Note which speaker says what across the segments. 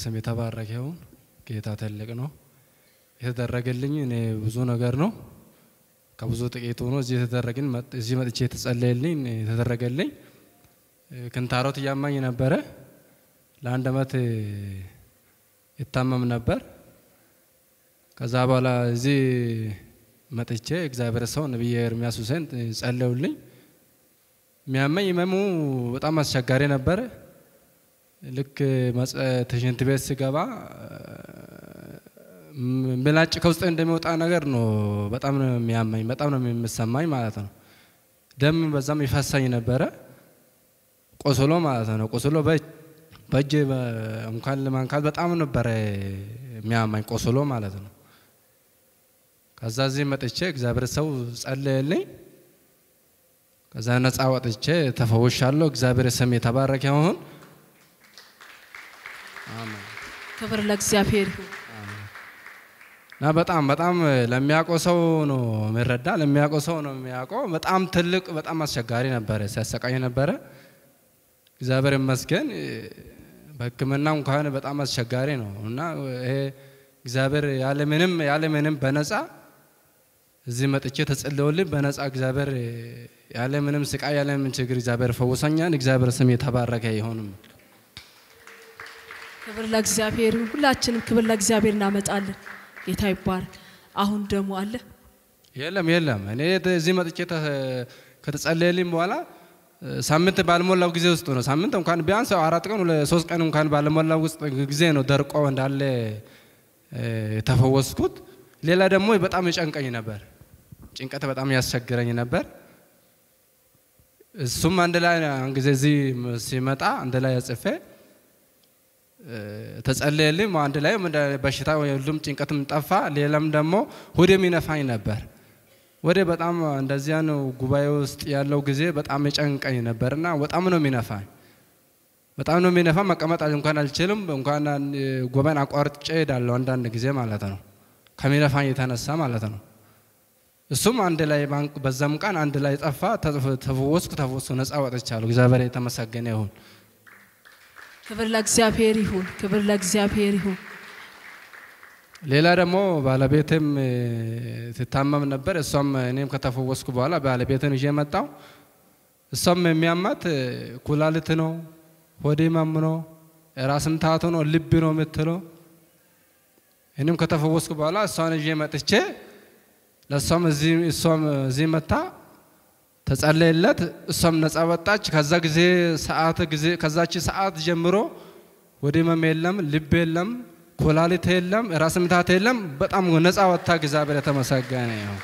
Speaker 1: ስም የተባረከ ይሁን። ጌታ ትልቅ ነው። የተደረገልኝ እኔ ብዙ ነገር ነው። ከብዙ ጥቂቱ ነው። እዚህ የተደረግን እዚህ መጥቼ የተጸለየልኝ የተደረገልኝ ክንታሮት እያማኝ ነበረ። ለአንድ አመት ይታመም ነበር። ከዛ በኋላ እዚህ መጥቼ እግዚአብሔር ሰው ነቢይ ኤርሚያስ ሁሴን ጸለዩልኝ። የሚያመኝ ህመሙ በጣም አስቸጋሪ ነበረ። ልክ ሽንት ቤት ስገባ ምላጭ ከውስጥ እንደሚወጣ ነገር ነው። በጣም ነው የሚያመኝ፣ በጣም ነው የሚሰማኝ ማለት ነው። ደም በዛም ይፈሳኝ ነበረ፣ ቆስሎ ማለት ነው። ቆስሎ በእጅ እንኳን ለማንካት በጣም ነበረ የሚያማኝ ቆስሎ ማለት ነው። ከዛ እዚህ መጥቼ እግዚአብሔር ሰው ጸለየልኝ። ከዛ ነፃ ወጥቼ ተፈውሻለሁ። እግዚአብሔር ስም የተባረከ ይሁን።
Speaker 2: ክብር ለእግዚአብሔር ይሁን።
Speaker 1: እና በጣም በጣም ለሚያውቀው ሰው ነው የሚረዳ፣ ለሚያውቀው ሰው ነው የሚያውቀው። በጣም ትልቅ በጣም አስቸጋሪ ነበረ፣ ሲያሰቃኝ ነበረ። እግዚአብሔር ይመስገን በሕክምና እንኳን በጣም አስቸጋሪ ነው እና ይሄ እግዚአብሔር ያለ ምንም ያለ ምንም በነፃ እዚህ መጥቼ ተጸልዮልኝ በነፃ እግዚአብሔር ያለ ምንም ስቃይ ያለ ምንም ችግር እግዚአብሔር ፈውሰኛል። እግዚአብሔር ስም የተባረከ ይሁንም።
Speaker 2: ክብር ለእግዚአብሔር ይሁን። ሁላችንም ክብር ለእግዚአብሔር እናመጣለን። ጌታ ይባረክ። አሁን ደግሞ አለ
Speaker 1: የለም የለም። እኔ እዚህ መጥቼ ከተጸለየልኝ በኋላ ሳምንት ባልሞላው ጊዜ ውስጥ ነው። ሳምንት እንኳን ቢያንስ አራት ቀን ሶስት ቀን እንኳን ባልሞላው ውስጥ ጊዜ ነው ደርቆ እንዳለ የተፈወስኩት። ሌላ ደግሞ በጣም ይጨንቀኝ ነበር፣ ጭንቀት በጣም ያስቸግረኝ ነበር። እሱም አንድ ላይ ጊዜ እዚህ ሲመጣ አንድ ላይ ጽፌ ተጸለየልኝ። አንድ ላይ በሽታ ሁሉም ጭንቀትም ጠፋ። ሌላም ደግሞ ሆዴም ይነፋኝ ነበር። ወደ በጣም እንደዚያ ነው ጉባኤ ውስጥ ያለው ጊዜ በጣም የጨንቀኝ ነበር እና በጣም ነው የሚነፋኝ፣ በጣም ነው የሚነፋ። መቀመጥ እንኳን አልችልም። እንኳን ጉባኤን አቋርጬ ሄዳለሁ አንዳንድ ጊዜ ማለት ነው ከሚነፋኝ የተነሳ ማለት ነው። እሱም አንድ ላይ በዛም ቀን አንድ ላይ ጠፋ። ተፈወስኩ፣ ተፈወስኩ፣ ነፃ ወጥቻለሁ። እግዚአብሔር የተመሰገነ ይሁን።
Speaker 2: ክብር ለእግዚአብሔር ይሁን። ክብር ለእግዚአብሔር ይሁን።
Speaker 1: ሌላ ደግሞ ባለቤትም ትታመም ነበር። እሷም እኔም ከተፈወስኩ በኋላ ባለቤትን ይዤ መጣው። እሷም የሚያማት ኩላሊት ነው፣ ሆዴ ህመም ነው፣ ራስ ምታት ነው፣ ልብ ነው የምትለው። እኔም ከተፈወስኩ በኋላ እሷን ይዤ መጥቼ ለእሷም እሷም እዚህ መታ ተጸለየለት። እሷም ነፃ ወጣች። ከዛ ጊዜ ሰዓት ጊዜ ከዛች ሰዓት ጀምሮ ወደ ህመም የለም፣ ልብ የለም፣ ኮላሊት የለም፣ ራስ ምታት የለም። በጣም ነፃ ወጥታ እግዚአብሔር የተመሰገነ ይሁን።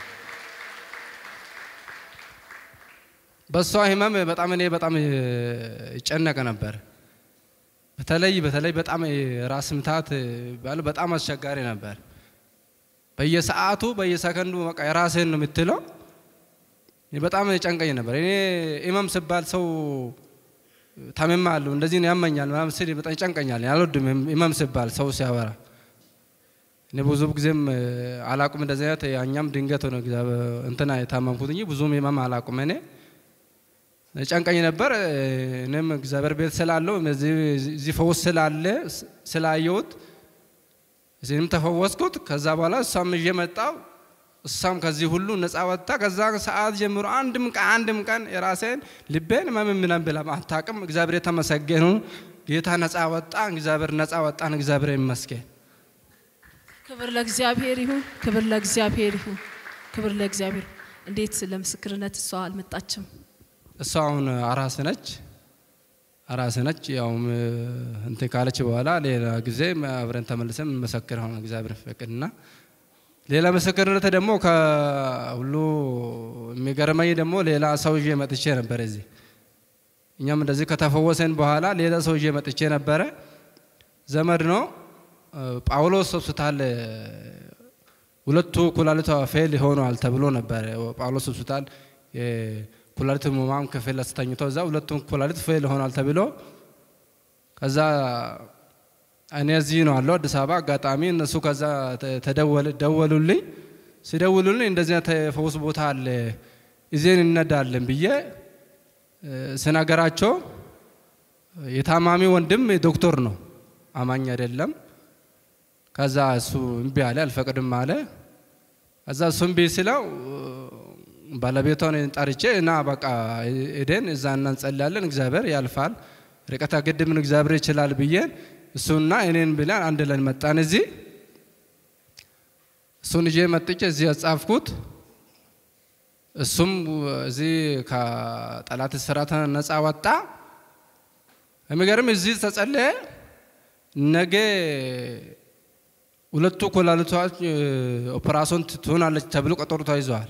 Speaker 1: በእሷ ህመም በጣም እኔ በጣም ይጨነቅ ነበር። በተለይ በተለይ በጣም ራስ ምታት በጣም አስቸጋሪ ነበር። በየሰዓቱ በየሰከንዱ በቃ የራስህን ነው የምትለው በጣም ጨንቀኝ ነበር። እኔ ኢማም ስባል ሰው ታመማለሁ እንደዚህ ነው ያመኛል ምናምን ስል በጣም ይጨንቀኛል። አልወድም ኢማም ስባል ሰው ሲያወራ። እኔ ብዙ ጊዜም አላቁም እንደዚህ አይነት ያኛም ድንገት ሆነ እንትና የታመምኩት እንጂ ብዙም ኢማም አላቁም። እኔ ጨንቀኝ ነበር። እኔም እግዚአብሔር ቤት ስላለው እዚህ ፈውስ ስላለ ስላየሁት እዚህም ተፈወስኩት። ከዛ በኋላ እሷም ይዤ መጣሁ። እሷም ከዚህ ሁሉ ነፃ ወጥታ ከዛ ሰዓት ጀምሮ አንድም ቀን አንድም ቀን የራሴን ልቤን መምምለን ብላ አታውቅም። እግዚአብሔር የተመሰገኑ ጌታ ነፃ ወጣ። እግዚአብሔር ነፃ ወጣን። እግዚአብሔር ይመስገን።
Speaker 2: ክብር ለእግዚአብሔር ይሁን። ክብር ለእግዚአብሔር ይሁን። ክብር ለእግዚአብሔር። እንዴት ለምስክርነት እሷ አልመጣችም?
Speaker 1: እሷ አሁን አራስ ነች። አራስ ነች። ያው እንትን ካለች በኋላ ሌላ ጊዜ አብረን ተመልሰን መሰክር ሆነ እግዚአብሔር ፈቅድና ሌላ ምስክርነት ደግሞ ከሁሉ የሚገርመኝ ደግሞ ሌላ ሰው ይዤ መጥቼ ነበር እዚህ። እኛም እንደዚህ ከተፈወሰን በኋላ ሌላ ሰው ይዤ መጥቼ ነበረ። ዘመድ ነው። ጳውሎስ ሆስፒታል ሁለቱ ኩላሊቷ ፌል ሆኗል ተብሎ ነበር። ጳውሎስ ሆስፒታል ኩላሊት ህሙማን ክፍል አስተኝቶ እዛ ሁለቱም ኩላሊት ፌል ሆኗል ተብሎ ከዛ እኔ እዚህ ነው አለው አዲስ አበባ። አጋጣሚ እነሱ ከዛ ደወሉልኝ። ሲደውሉልኝ እንደዚህ ተፈውስ ቦታ አለ ይዜን እነዳለን ብዬ ስነገራቸው የታማሚ ወንድም ዶክተር ነው አማኝ አይደለም። ከዛ እሱ እምቢ አለ፣ አልፈቅድም አለ። ከዛ እሱ እምቢ ስለው ባለቤቷን ጠርቼ እና በቃ ሄደን እዛ እና እንጸልያለን፣ እግዚአብሔር ያልፋል፣ ርቀት ግድምን እግዚአብሔር ይችላል ብዬ እሱና እኔን ብለን አንድ ላይ መጣን። እዚህ እሱን ይዤ መጥቼ እዚህ ያጻፍኩት እሱም እዚህ ከጠላት እስራት ነፃ ወጣ። የሚገርም እዚህ ተጸለየ። ነገ ሁለቱ ኩላሊቶች ኦፕራሶን ትሆናለች ተብሎ ቀጠሮ ተይዘዋል።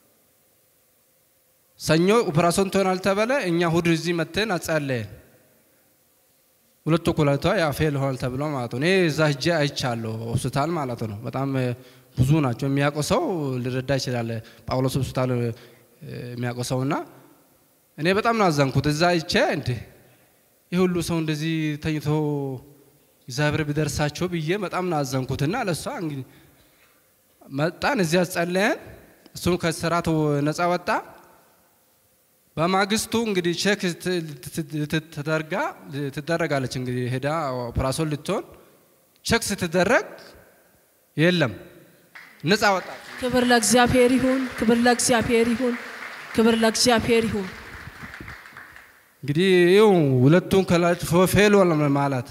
Speaker 1: ሰኞ ኦፕራሶን ትሆናል ተበለ። እኛ እሑድ እዚህ መጥተን አጸለየን። ሁለቱ ኩላሊቷ ያ ፌል ሆናል ተብሎ ማለት ነው። እኔ እዛ ሂጄ አይቻለሁ ሆስፒታል ማለት ነው። በጣም ብዙ ናቸው። የሚያውቀው ሰው ሊረዳ ይችላል። ጳውሎስ ሆስፒታል የሚያውቀው ሰው እና እኔ በጣም ነው አዘንኩት። እዛ አይቼ እንዴ ይህ ሁሉ ሰው እንደዚህ ተኝቶ እግዚአብሔር ቢደርሳቸው ብዬ በጣም ነው አዘንኩትና ለእሷ እንግዲህ መጣን፣ እዚያ ጸለየን። እሱም ከስራት ነፃ ወጣ። በማግስቱ እንግዲህ ቼክ ተደርጋ ትደረጋለች። እንግዲህ ሄዳ ኦፕራሶን ልትሆን ቼክ ስትደረግ የለም ነፃ ወጣ።
Speaker 2: ክብር ለእግዚአብሔር ይሁን፣ ክብር ለእግዚአብሔር ይሁን፣ ክብር ለእግዚአብሔር ይሁን።
Speaker 1: እንግዲህ ይኸው ሁለቱን ከላጭ ፌል ማለት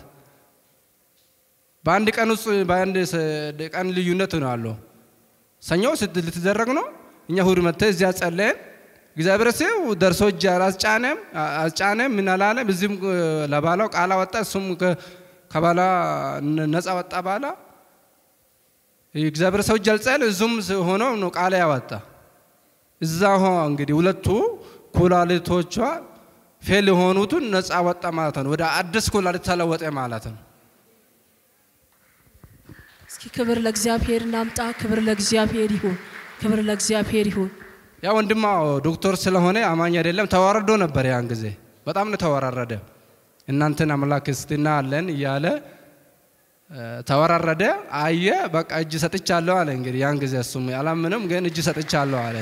Speaker 1: በአንድ ቀን ውስጥ በአንድ ቀን ልዩነት ነው ያለው። ሰኞ ልትደረግ ነው። እኛ እሑድ መጥተን እዚያ ጸለየን። እግዚአብሔር ሲው ደርሶ እጅ አላስጫነም አስጫነም ምን አላለም። እዚህም ለባላው ቃል ወጣ። እሱም ከባላ ነፃ ወጣ። ባላ እግዚአብሔር ሰው እጅ አልጸል እዙም ሆኖ ነው ቃል ያወጣ። እዛ ሆ እንግዲህ ሁለቱ ኩላሊቶቿ ፌል የሆኑትን ነፃ ወጣ ማለት ነው። ወደ አዲስ ኩላሊት ተለወጠ ማለት ነው።
Speaker 2: እስኪ ክብር ለእግዚአብሔር እናምጣ። ክብር ለእግዚአብሔር ይሁን፣ ክብር ለእግዚአብሔር ይሁን።
Speaker 1: ያ ወንድማ ዶክተር ስለሆነ አማኝ አይደለም። ተዋርዶ ነበር ያን ጊዜ በጣም ነው ተወራረደ። እናንተን አምላክ እስትና አለን እያለ ተወራረደ። አየ በቃ እጅ ሰጥቻለሁ አለ። እንግዲህ ያን ጊዜ እሱም አላምንም፣ ግን እጅ ሰጥቻለሁ አለ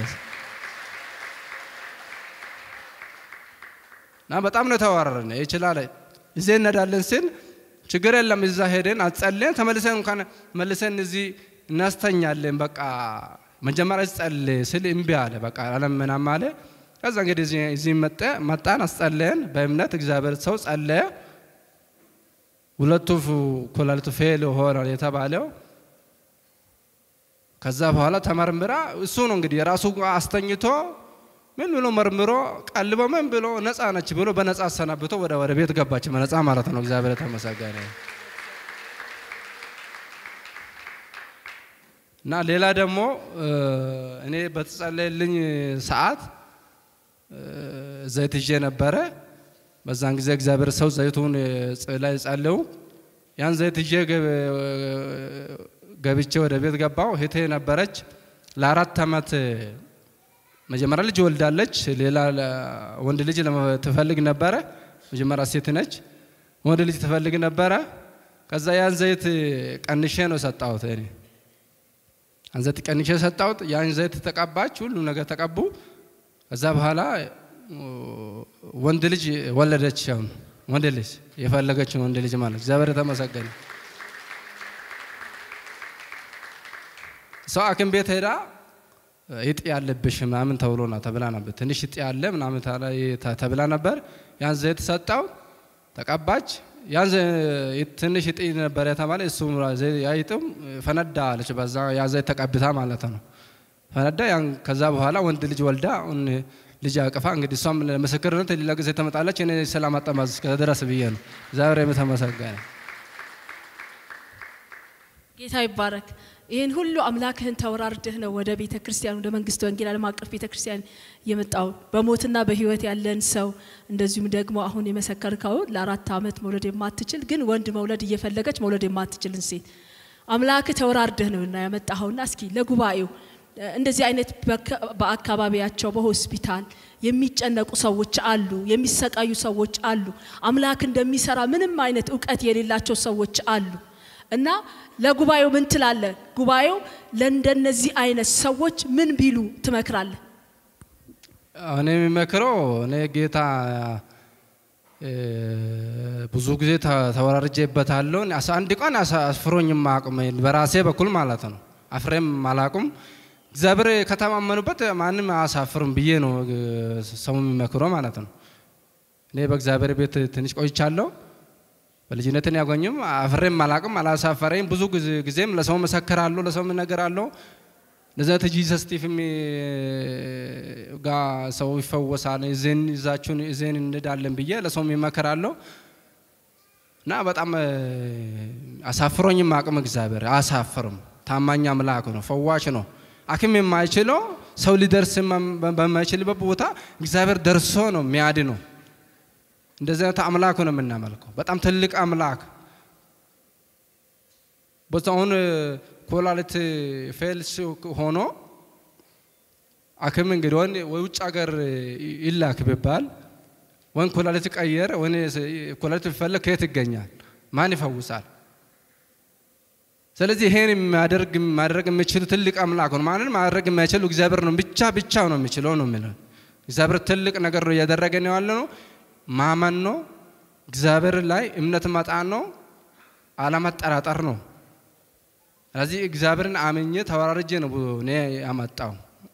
Speaker 1: እና በጣም ነው ተወራረደ። ይችላል እዚህ እንሄዳለን ስል ችግር የለም እዛ ሄደን አጸልየን ተመልሰን እንኳን መልሰን እዚህ እናስተኛለን በቃ መጀመሪያ ጸልይ ስል እምቢ አለ። በቃ አለምናም አለ። ከዛ እንግዲህ እዚህ መጠ መጣን አስጸለየን በእምነት እግዚአብሔር ሰው ጸለየ። ሁለቱ ኩላሊቱ ፌል ሆኗል የተባለው ከዛ በኋላ ተመርምራ እሱ ነው እንግዲህ የራሱ አስተኝቶ ምን ብሎ መርምሮ ቀልቦ ምን ብሎ ነፃ ነች ብሎ በነፃ አሰናብቶ ወደ ወደ ቤት ገባች። በነፃ ማለት ነው። እግዚአብሔር የተመሰገነ እና ሌላ ደግሞ እኔ በተጸለየልኝ ሰዓት ዘይት ይዤ ነበረ። በዛን ጊዜ እግዚአብሔር ሰው ዘይቱን ላይ ጸለው ያን ዘይት ይዤ ገብቼ ወደ ቤት ገባው። እህቴ ነበረች ለአራት ዓመት መጀመሪያ ልጅ ወልዳለች። ሌላ ወንድ ልጅ ትፈልግ ነበረ። መጀመሪያ ሴት ነች፣ ወንድ ልጅ ትፈልግ ነበረ። ከዛ ያን ዘይት ቀንሼ ነው ሰጣሁት እኔ ያን ዘይት ቀንሼ ሰጣሁት። ያን ዘይት ተቀባች፣ ሁሉ ነገር ተቀቡ። ከዛ በኋላ ወንድ ልጅ ወለደች። አሁን ወንድ ልጅ የፈለገችን ወንድ ልጅ ማለት እግዚአብሔር የተመሰገነ። ሰው ሐኪም ቤት ሄዳ እጢ ያለብሽ ምናምን ተብሎ ና ተብላ ነበር። ትንሽ እጢ ያለ ምናምን ተብላ ነበር። ያን ዘይት ሰጣው፣ ተቀባች። ያን ትንሽ እጢ ነበር የተባለ እሱ ያይጥም ፈነዳ አለች። በዛ ያ ዘይት ተቀብታ ማለት ነው ፈነዳ። ያን ከዛ በኋላ ወንድ ልጅ ወልዳ ልጅ አቅፋ እንግዲህ እሷም ለምስክርነት ሌላ ጊዜ ተመጣለች። እኔ ሰላም አጠማዝ ከድረስ ብዬ ነው። እግዚአብሔር የተመሰገነ
Speaker 2: ጌታ ይባረክ። ይህን ሁሉ አምላክህን ተወራርደህ ነው ወደ ቤተ ክርስቲያን ወደ መንግስት ወንጌል ዓለም አቀፍ ቤተ ክርስቲያን የመጣው በሞትና በህይወት ያለን ሰው እንደዚሁም ደግሞ አሁን የመሰከርከው ለአራት ዓመት መውለድ የማትችል ግን ወንድ መውለድ እየፈለገች መውለድ የማትችልን ሴት አምላክ ተወራርደህ ነው እና ያመጣኸውና እስኪ ለጉባኤው እንደዚህ አይነት በአካባቢያቸው በሆስፒታል የሚጨነቁ ሰዎች አሉ፣ የሚሰቃዩ ሰዎች አሉ፣ አምላክ እንደሚሰራ ምንም አይነት እውቀት የሌላቸው ሰዎች አሉ። እና ለጉባኤው ምን ትላለህ? ጉባኤው ለእንደነዚህ አይነት ሰዎች ምን ቢሉ ትመክራለህ?
Speaker 1: እኔ የሚመክረው እኔ ጌታ ብዙ ጊዜ ተወራርጄበታለሁ። አንድ ቀን አስፍሮኝ ማቅም በራሴ በኩል ማለት ነው። አፍሬም አላቁም። እግዚአብሔር ከተማመኑበት ማንም አያሳፍርም ብዬ ነው ሰው የሚመክረው ማለት ነው። እኔ በእግዚአብሔር ቤት ትንሽ ቆይቻለሁ። በልጅነትን ያገኙም አፍሬም አላቅም፣ አላሳፈረኝ። ብዙ ጊዜም ለሰው መሰክራለሁ፣ ለሰው እነግራለሁ። ለዛት ጂሰስ ቲፍም ጋ ሰው ይፈወሳል፣ እዜን ይዛችሁን እዜን እንዳለን ብዬ ለሰውም ይመከራለሁ እና በጣም አሳፍሮኝም አቅም እግዚአብሔር አያሳፍርም። ታማኝ አምላክ ነው፣ ፈዋሽ ነው። አክም የማይችለው ሰው ሊደርስ በማይችልበት ቦታ እግዚአብሔር ደርሶ ነው የሚያድ ነው። እንደዚህ አይነት አምላክ ነው የምናመልከው። በጣም ትልቅ አምላክ ቦታውን ኮላሊት ፌልስ ሆኖ አክም እንግዲህ ወን ውጭ ሀገር ይላክ ቢባል ወን ኮላሊት ቀየር ወን ኮላሊት ቢፈለግ ከየት ይገኛል? ማን ይፈውሳል? ስለዚህ ይሄን የሚያደርግ ማድረግ የሚችሉ ትልቅ አምላክ ነው። ማንን ማድረግ የማይችሉ እግዚአብሔር ነው ብቻ ብቻ ነው የሚችለው ነው የሚለው። እግዚአብሔር ትልቅ ነገር ነው እያደረገ ነው ያለ ነው። ማመን ነው። እግዚአብሔር ላይ እምነት መጣን ነው። አለመጠራጠር ነው። ስለዚህ እግዚአብሔርን አምኜ ተወራርጄ ነው እኔ ያመጣው።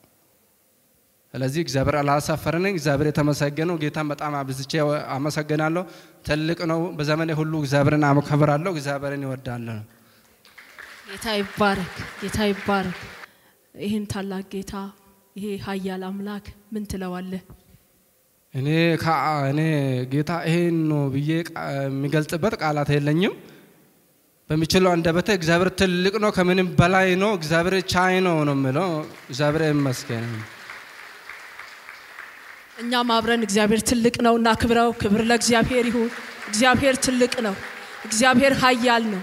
Speaker 1: ስለዚህ እግዚአብሔር አላሳፈረን። እግዚአብሔር የተመሰገነው ጌታን በጣም አብዝቼ አመሰግናለሁ። ትልቅ ነው። በዘመኔ ሁሉ እግዚአብሔርን አከብራለሁ። እግዚአብሔርን ይወዳለሁ።
Speaker 2: ጌታ ይባረክ፣ ጌታ ይባረክ። ይህን ታላቅ ጌታ ይሄ ኃያል አምላክ ምን ትለዋለህ?
Speaker 1: እኔ እኔ ጌታ ይሄን ነው ብዬ የሚገልጽበት ቃላት የለኝም። በሚችለው አንደበቴ እግዚአብሔር ትልቅ ነው፣ ከምንም በላይ ነው፣ እግዚአብሔር ቻይ ነው ነው የምለው። እግዚአብሔር ይመስገን።
Speaker 2: እኛም አብረን እግዚአብሔር ትልቅ ነው እና ክብረው። ክብር ለእግዚአብሔር ይሁን። እግዚአብሔር ትልቅ ነው። እግዚአብሔር ኃያል ነው።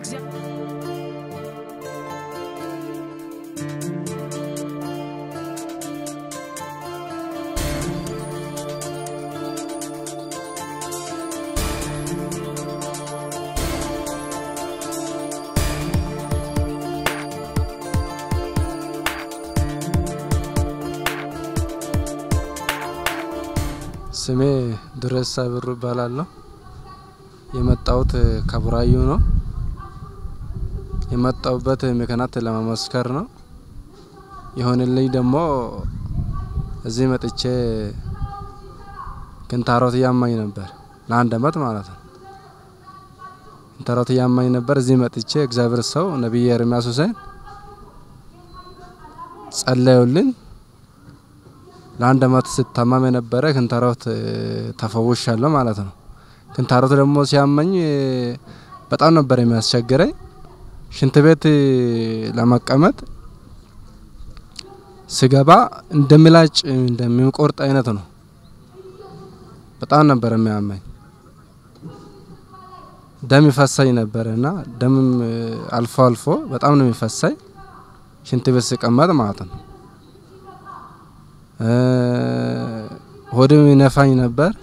Speaker 1: ስሜ ድረሳ ብሩ እባላለሁ። የመጣሁት ከቡራዩ ነው። የመጣሁበት ምክንያት ለመመስከር ነው። የሆነልኝ ደግሞ እዚህ መጥቼ ክንታሮት እያማኝ ነበር ለአንድ አመት ማለት ነው። ክንታሮት እያማኝ ነበር። እዚህ መጥቼ እግዚአብሔር ሰው ነቢይ ኤርሚያስ ሁሴን ጸለዩልኝ። ለአንድ አመት ስታማም የነበረ ክንታሮት ተፈውሻለሁ ማለት ነው። ክንታሮት ደግሞ ሲያመኝ በጣም ነበር የሚያስቸግረኝ። ሽንት ቤት ለመቀመጥ ስገባ እንደምላጭ እንደሚቆርጥ አይነት ነው። በጣም ነበር የሚያመኝ። ደም ይፈሳኝ ነበር እና ደምም አልፎ አልፎ በጣም ነው የሚፈሳኝ ሽንት ቤት ስቀመጥ ማለት ነው። ሆድም ይነፋኝ ነበር።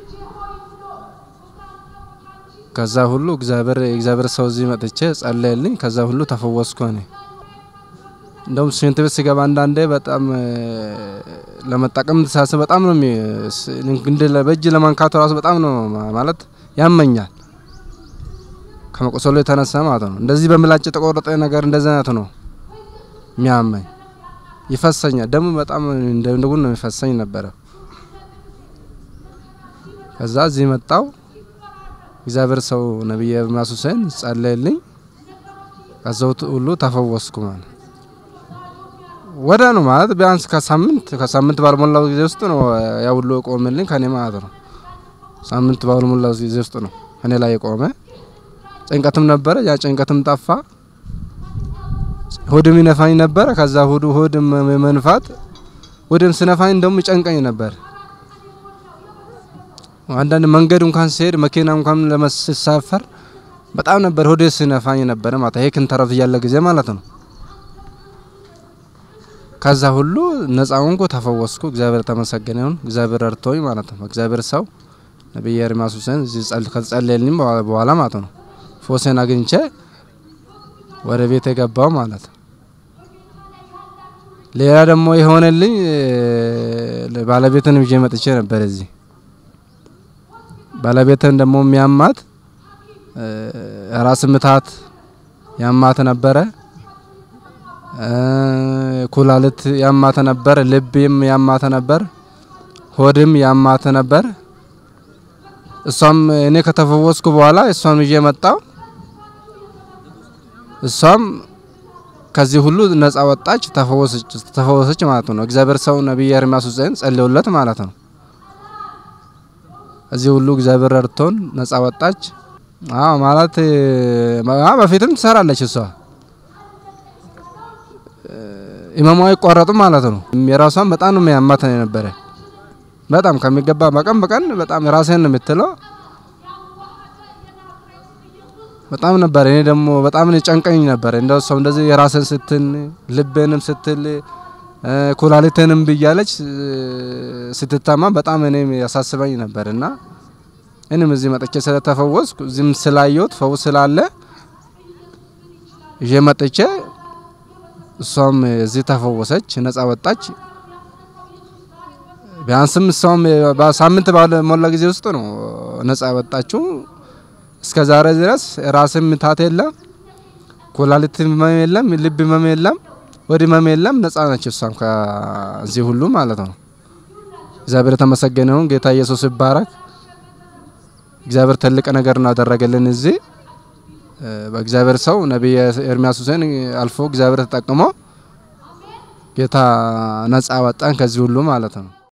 Speaker 1: ከዛ ሁሉ እግዚአብሔር እግዚአብሔር ሰው እዚህ መጥቼ ጸለየልኝ። ከዛ ሁሉ ተፈወስኩ እኔ። እንደውም ሽንት ቤት ሲገባ አንዳንዴ በጣም ለመጠቀም ሳስብ በጣም ነው እንደ በእጅ ለማንካቱ ራሱ በጣም ነው ማለት ያመኛል። ከመቆሰሉ የተነሳ ማለት ነው። እንደዚህ በምላጭ የተቆረጠ ነገር እንደዚህ አይነት ነው የሚያመኝ ይፈሰኛል። ደሙ በጣም እንደ ጉድ ነው የሚፈሰኝ ነበረ። ከዛ እዚህ መጣው እግዚአብሔር ሰው ነቢይ ኤርሚያስ ሁሴን ጸለየልኝ። ከዛው ሁሉ ተፈወስኩ ማለት ወደ ነው ማለት ቢያንስ ከሳምንት ከሳምንት ባልሞላው ጊዜ ውስጥ ነው ያ ሁሉ የቆመልኝ ከኔ ማለት ነው። ሳምንት ባልሞላው ጊዜ ውስጥ ነው እኔ ላይ የቆመ። ጭንቀትም ነበረ፣ ያ ጭንቀትም ጠፋ። ሆድም ይነፋኝ ነበረ። ከዛ ሆዱ ሆድም መንፋት ሆድም ስነፋኝ እንደውም ይጨንቀኝ ነበር። አንዳንድ መንገድ እንኳን ሲሄድ መኪና እንኳን ለመሳፈር በጣም ነበር ሆዴ ስነፋኝ ነበረ ማለት ይሄ ክንታሮት እያለ ጊዜ ማለት ነው። ከዛ ሁሉ ነፃ ሆንኩ፣ ተፈወስኩ። እግዚአብሔር ተመሰገነ ይሁን። እግዚአብሔር ረድቶኝ ማለት ነው። እግዚአብሔር ሰው ነቢይ ኤርሚያስ ሁሴን እዚህ ከተጸለየልኝ በኋላ ማለት ነው ፎሴን አግኝቼ ወደ ቤት የገባው ማለት ነው። ሌላ ደግሞ የሆነልኝ ባለቤትን ይዤ መጥቼ ነበር እዚህ ባለቤትን ደግሞ የሚያማት ራስ ምታት ያማት ነበረ። ኩላሊት ያማት ነበር። ልብም ያማት ነበር። ሆድም ያማት ነበር። እሷም እኔ ከተፈወስኩ በኋላ እሷም ይዤ መጣው። እሷም ከዚህ ሁሉ ነጻ ወጣች፣ ተፈወሰች ማለት ነው። እግዚአብሔር ሰው ነቢይ ኤርምያስ ሁሴን ጸልዮለት ማለት ነው። እዚህ ሁሉ እግዚአብሔር ረድቶን ነጻ ወጣች። አዎ ማለት በፊትም ትሰራለች እሷ ኢማሙ አይቋረጡ ማለት ነው። የራሷን በጣም ነው የሚያማት የነበረ በጣም ከሚገባ በቀን በቀን በጣም ራሴን ነው የምትለው በጣም ነበር። እኔ ደግሞ በጣም ጨንቀኝ ነበር። እንደው ሰው እንደዚህ የራስን ስትል ልቤንም ስትል ኩላሊትንም ብያለች ስትታማ በጣም እኔ ያሳስበኝ ነበር እና እኔም እዚህ መጥቼ ስለተፈወስኩ እዚህም ስላየሁት ፈውስ ስላለ ይዤ መጥቼ እሷም እዚህ ተፈወሰች፣ ነጻ ወጣች። ቢያንስም እሷም በሳምንት ባልሞላ ጊዜ ውስጥ ነው ነጻ ወጣችው። እስከ ዛሬ ድረስ ራስም ምታት የለም፣ ኩላሊት ህመም የለም፣ ልብ ህመም የለም፣ ወዲ ህመም የለም። ነጻ ነች እሷም ከዚህ ሁሉ ማለት ነው። እግዚአብሔር የተመሰገነውን ጌታ ኢየሱስ ይባረክ። እግዚአብሔር ትልቅ ነገር ነው ያደረገልን እዚህ በእግዚአብሔር ሰው ነቢይ ኤርምያስ ሁሴን አልፎ እግዚአብሔር ተጠቅሞ ጌታ ነጻ ወጣን ከዚህ ሁሉ ማለት ነው።